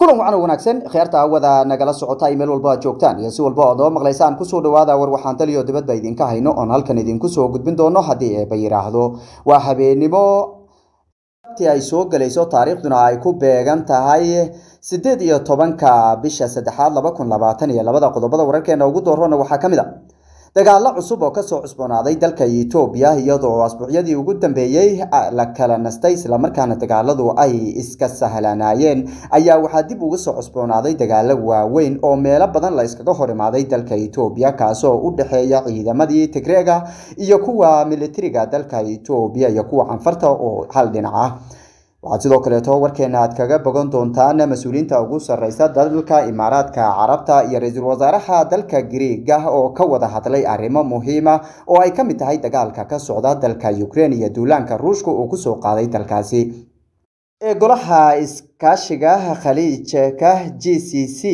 kulan wacan oo wanaagsan khiyaarta hawada nagala socota ay meel walba aad joogtaan iyo si walba ood oo maqlaysaan kusoo dhawaada war waxaan taliyo dibadba idinka hayno oon halkan idinku soo gudbin doono haddii eeba yidhaahdo waa habeenimo ti ay soo gelayso taariikhduna ay ku beegan tahay sideed iyo tobanka bisha saddexaad laba kun labaatan iyo labada qodobada wararkeena ugu doorona waxaa ka mid a dagaalo cusub oo kasoo cusboonaaday dalka etoobiya iyadoo asbuucyadii ugu dambeeyey la kala nastay islamarkaana dagaaladu ay iska sahlanaayeen ayaa waxaa dib uga soo cusboonaaday dagaalo waaweyn oo meelo badan la iskaga hor imaaday dalka etoobiya kaasoo u dhexeeya ciidamadii tigreega iyo kuwa militariga dalka etoobiya iyo kuwa canfarta oo hal dhinac ah waxaad sidoo kaleeto warkeena aad kaga bogan doontaan mas-uuliyiinta ugu sarreysa dalka imaaraadka carabta iyo ra-iisul wasaaraha dalka griiga oo ka wada hadlay arrimo muhiima oo ay ka mid tahay dagaalka ka socda dalka ukraine iyo duulaanka ruushka uu kusoo qaaday dalkaasi ee golaha iskaashiga khaliijka g c c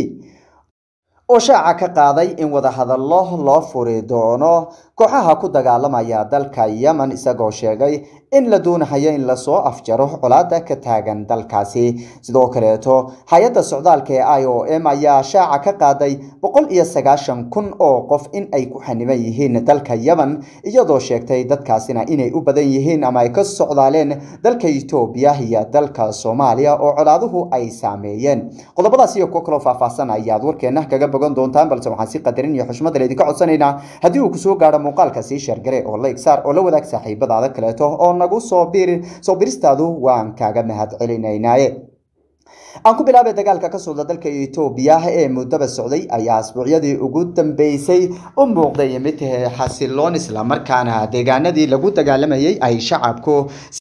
oo shaaca ka qaaday in wadahadallo loo furi doono kooxaha ku dagaalamaya dalka yemen isagoo sheegay in la doonahayo in lasoo afjaro colaada ka taagan dalkaasi sidoo kaleeto hay-adda socdaalka ee i o m ayaa shaaca ka qaaday boqol iyo sagaashan kun oo qof in ay ku xaniban yihiin dalka yemen iyadoo sheegtay dadkaasina inay u badan yihiin ama ay ka socdaaleen dalka etoobiya iyo dalka soomaaliya oo colaaduhu ay saameeyeen qodobadaas iyo kuwo kaloo faahfaahsan ayaad warkeena kaga bogan doontaan balse waxaan si qadarin iyo xushmada laydinka codsanaynaa haddii uu kusoo gaadho muuqaalka sii sheergare oo la igsaar oo la wadaag saaxiibadaada kaleeto oo nagu soo bir soo biristaadu waan kaaga mahad celinaynaaye aan ku bilaabay dagaalka ka socda dalka etoobiya ee muddaba socday ayaa asbuucyadii ugu dambeysay u muuqday mid xasiloon islamarkaana deegaanadii lagu dagaalamayay ay shacabku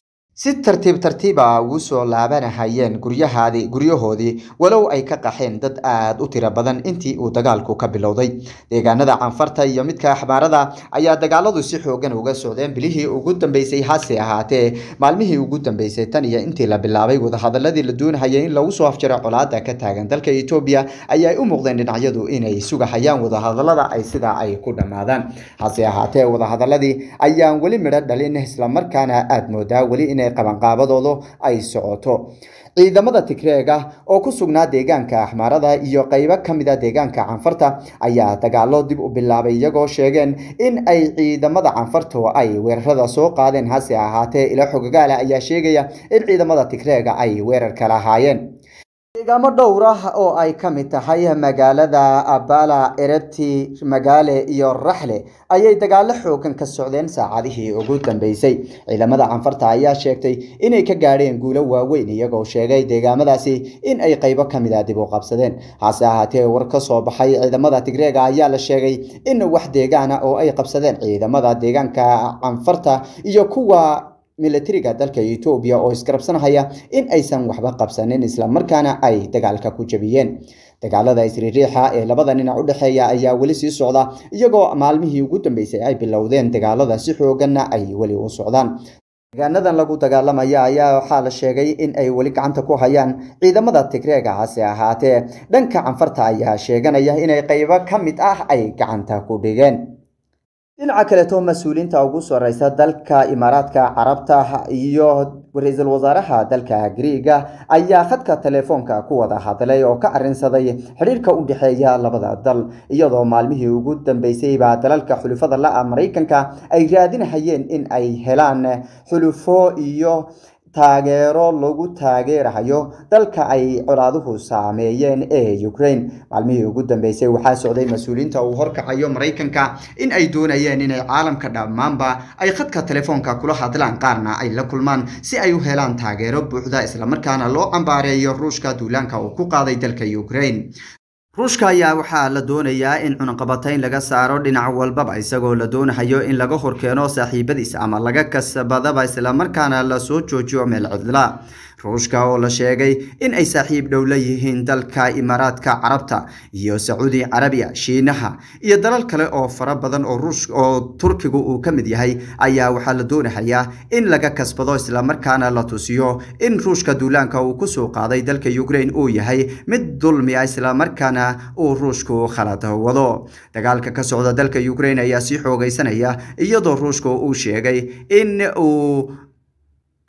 si tartiib tartiiba ugu soo laabanahayeen guryahaadii guryahoodii walow ay ka qaxeen dad aada u tiro badan intii uu dagaalku ka bilowday deegaanada canfarta iyo midka axbaarada ayaa dagaaladu si xoogan uga socdeen bilihii ugu dambeysay hase ahaatee maalmihii ugu dambeysay tan iyo intii la bilaabay wadahadaladii la doonahayay in lagu soo afjaro colaada ka taagan dalka etoobiya ayaa u muuqdeen dhinacyadu inay sugahayaan wadahadalada ay sidaa ay ku dhammaadaan hase ahaatee wadahadaladii ayaan weli midho dhalin islamarkaana aada moodaa weli inay qabanqaabadoodu ay socoto ciidamada tigreega oo ku sugnaa deegaanka axmaarada iyo qeybo ka mid a deegaanka canfarta ayaa dagaalo dib u bilaabay iyagoo sheegeen in ay ciidamada canfartu ay weerarada soo qaadeen hase ahaatee ilo xogagaala ayaa sheegaya in ciidamada tigreega ay weerarka lahaayeen deegaamo dhowr ah oo ay ka mid tahay magaalada abala erebti magaale iyo raxle ayay dagaalo xoogan ka socdeen saacadihii ugu dambeysay ciidamada canfarta ayaa sheegtay inay ka gaadheen guulo waaweyn iyagoo sheegay deegaamadaasi in ay qeybo ka mid a dib u qabsadeen hase ahaatee war ka soo baxay ciidamada tigreega ayaa la sheegay in wax deegaana oo ay qabsadeen ciidamada deegaanka canfarta iyo kuwa militariga dalka etoobiya oo isgarabsanahaya in aysan waxba qabsanin islamarkaana ay dagaalka ku jabiyeen dagaalada isriiriixa ee labada dhinac u dhexeeya ayaa weli sii socda iyagoo maalmihii ugu dambeysay ay bilowdeen dagaalada si xooganna ay weli u socdaan deegaanadan lagu dagaalamaya ayaa waxaa la sheegay in ay weli gacanta ku hayaan ciidamada tigreega hase ahaatee dhanka canfarta ayaa sheeganaya inay qeybo ka mid ah ay gacanta ku dhigeen dhinaca kaleeto mas-uuliyiinta ugu sareysa dalka imaaraadka carabta iyo ra-iisul wasaaraha dalka griiga ayaa khadka telefoonka ku wada hadlay oo ka arinsaday xidhiirka u dhexeeya labada dal iyadoo maalmihii ugu dambeysayba dalalka xulufada la-a maraykanka ay raadinahayeen in ay helaan xulufo iyo taageero lagu taageerahayo dalka ay colaaduhu saameeyeen ee ukraine maalmihii ugu dambeysay waxaa socday mas-uuliyiinta uu horkacayo maraykanka in ay doonayeen inay caalamka dhammaanba ay khadka telefoonka kula hadlaan qaarna ay la kulmaan si ay u helaan taageero buuxda islamarkaana loo cambaareeyo ruushka duulaanka uu ku qaaday dalka ukraine ruushka ayaa waxaa la doonayaa in cunaqabatayn laga saaro dhinac walbaba isagoo la doonahayo in laga horkeeno saaxiibadiis ama laga kasbadaba islamarkaana lasoo joojiyo meel cidla ruushka oo la sheegay in ay saaxiib dhow la yihiin dalka imaaraadka carabta iyo sacuudi carabiya shiinaha iyo dalal kale oo fara badan oo ruush oo turkigu uu ka mid yahay ayaa waxaa la doonahayaa in laga kasbado islamarkaana la tusiyo in ruushka duulaanka uu kusoo qaaday dalka ukraine uu yahay mid dulmi ah islamarkaana uu ruushku khalad wado dagaalka ka socda dalka ukraine ayaa sii xoogaysanaya iyadoo ruushka uu sheegay in uu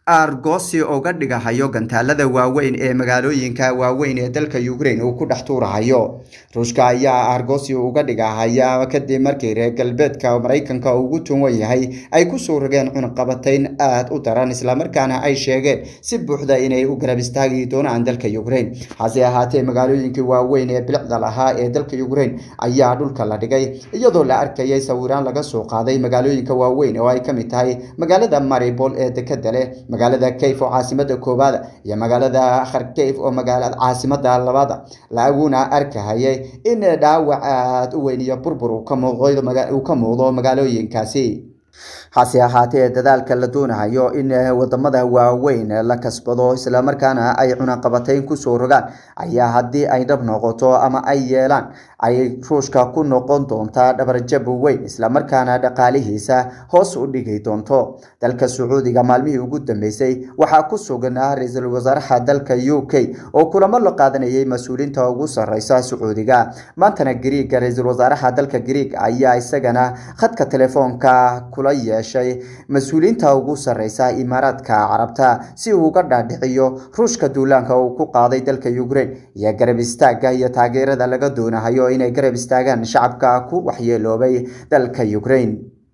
argosi uga dhigahayo gantaalada waaweyn ee magaalooyinka waaweyn ee dalka ukraine uu ku dhex tuurahayo ruushka ayaa argosi uga dhigahaya kadib markii reer galbeedka maraykanka ugu tuwan yahay ay kusoo rogeen cunaqabatayn aada u daran islamarkaana ay sheegeen si buuxda inay u garab istaagi doonaan dalka ukraine hase ahaatee magaalooyinkii waaweyn ee bilicda lahaa ee dalka ukraine ayaa dhulka la dhigay iyadoo la arkayay sawiraan laga soo qaaday magaalooyinka waaweyn oo ay ka mid tahay magaalada maribol ee dekada leh magaalada kayf oo caasimada koowaada iyo magaalada kharkeyf oo magaalada caasimada labaada laguna arkahayay in dhaawac aada u weyn iyo burbur uu ka muuqdo magaalooyinkaasi hase ahaatee dadaalka la doonayo in wadamada waaweyn la kasbado islamarkaana ay cunaqabatayn kusoo rogaan ayaa haddii ay dhab noqoto ama ay yeelaan ay ruushka ku noqon doontaa dhabarjab weyn islamarkaana dhaqaalihiisa hoos u dhigi doonto dalka sacuudiga maalmihii ugu dambeysay waxaa ku sugnaa ra-iisul wasaaraha dalka u k oo kulamo la qaadanayay mas-uuliinta ugu sareysa sacuudiga maantana griiga ra-iisul wasaaraha dalka griig ayaa isagana khadka telefoonka kula yeeshay mas-uuliyiinta ugu sareysa imaaraadka carabta si uu uga dhaadhiciyo ruushka duulaanka uu ku qaaday dalka ukraine iyo garab istaaga iyo taageerada laga doonahayo inay garab istaagaan shacabka ku waxyeeloobay dalka ukraine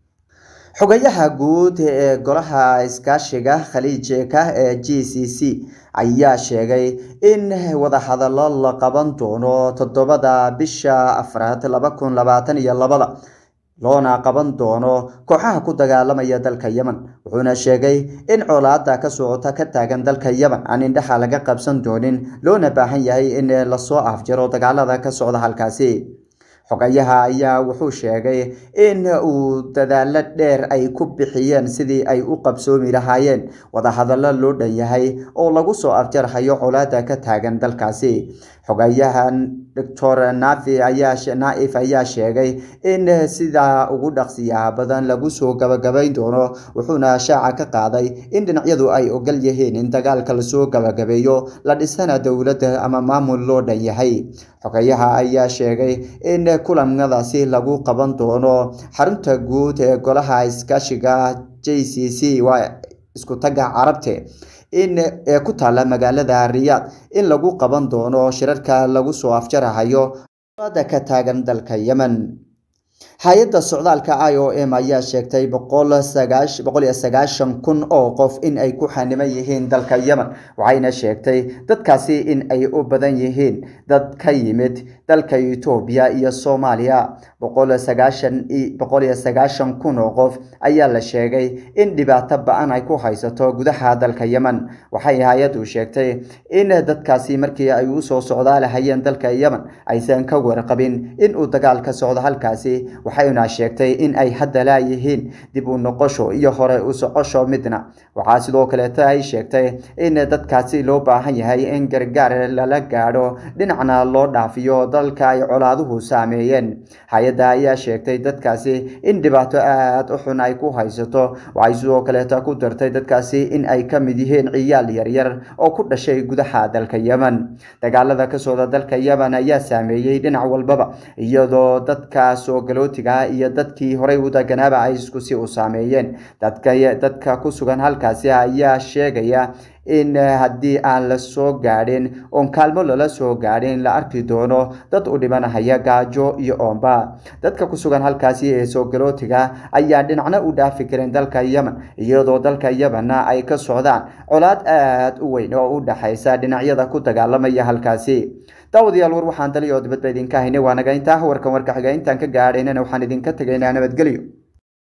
xogayaha guud ee golaha iskaashiga khaliijka ee g c c ayaa sheegay in wadahadallo la qaban doono toddobada bisha afraad laba kun labaatan iyo labada loona qaban doono kooxaha ku dagaalamaya dalka yemen wuxuuna sheegay in colaada ka socota ka taagan dalka yemen aan indhaha laga qabsan doonin loona baahan yahay in lasoo afjaro dagaalada ka socda halkaasi xogayaha ayaa wuxuu sheegay in uu dadaalo dheer ay ku bixiyeen sidii ay u qabsoomi lahaayeen wadahadallo loo dhan yahay oo lagu soo afjarhayo colaada ka taagan dalkaasi xogayahan doctor nafi ayaa naif ayaa sheegay in sidaa ugu dhaqsiyaha badan lagu soo gabagabayn doono wuxuuna shaaca ka qaaday in dhinacyadu ay ogal yihiin in dagaalka lasoo gabagabeeyo la dhisana dowladda ama maamul loo dhan yahay xogayaha ayaa sheegay in kulamadaasi lagu qaban doono xarunta guud ee golaha iskaashiga j c c waa isku tagga carabte in ee ku taalla magaalada riyaad in lagu qaban doono shirarka lagu soo afjarahayo ada ka taagan dalka yemen hay-adda socdaalka i o m ayaa sheegtay boqol iyo sagaashan kun oo qof in ay ku xaniman yihiin dalka yemen waxayna sheegtay dadkaasi in ay u badan yihiin dad ka yimid dalka etoobiya iyo soomaaliya boqol iyo sagaashan kun oo qof ayaa la sheegay in dhibaato ba-an ay ku haysato gudaha dalka yemen waxay hay-addu sheegtay in dadkaasi markii ay usoo socdaalahayeen dalka yemen aysan ka warqabin in uu dagaal ka socdo halkaasi waxayna sheegtay in ay hadda laayihiin dib u noqosho iyo hore u socosho midna waxaa sidoo kaleeto ay sheegtay in dadkaasi loo baahan yahay in gargaar lala gaadho dhinacna loo dhaafiyo dalka ay colaaduhu saameeyeen hay-adda ayaa sheegtay dadkaasi in dhibaato aada u xun ay ku haysato waxay sidoo kaleeto ku dartay dadkaasi in ay ka mid yihiin ciyaal yaryar oo ku dhashay gudaha dalka yemen dagaalada ka socda dalka yemen ayaa saameeyey dhinac walbaba iyadoo dadka soo galootiga iyo dadkii horey u deganaaba ay isku si u saameeyeen dadka ku sugan halkaasi ayaa sheegaya in haddii aan la soo gaadhin oon kaalmo lala soo gaadhin la arki doono dad u dhimanahaya gaajo iyo oomba dadka ku sugan halkaasi ee soo galootiga ayaa dhinacna u dhaafi karin dalka yemen iyadoo dalka yemenna ay ka socdaan colaad aada u weyn oo u dhaxaysa dhinacyada ku dagaalamaya halkaasi daawadayaal war waxaan daliyo dibadba idinka haynay waa naga intaa warkan warka xiga intaan ka gaadhaynana waxaan idinka tegaynaa nabadgelyo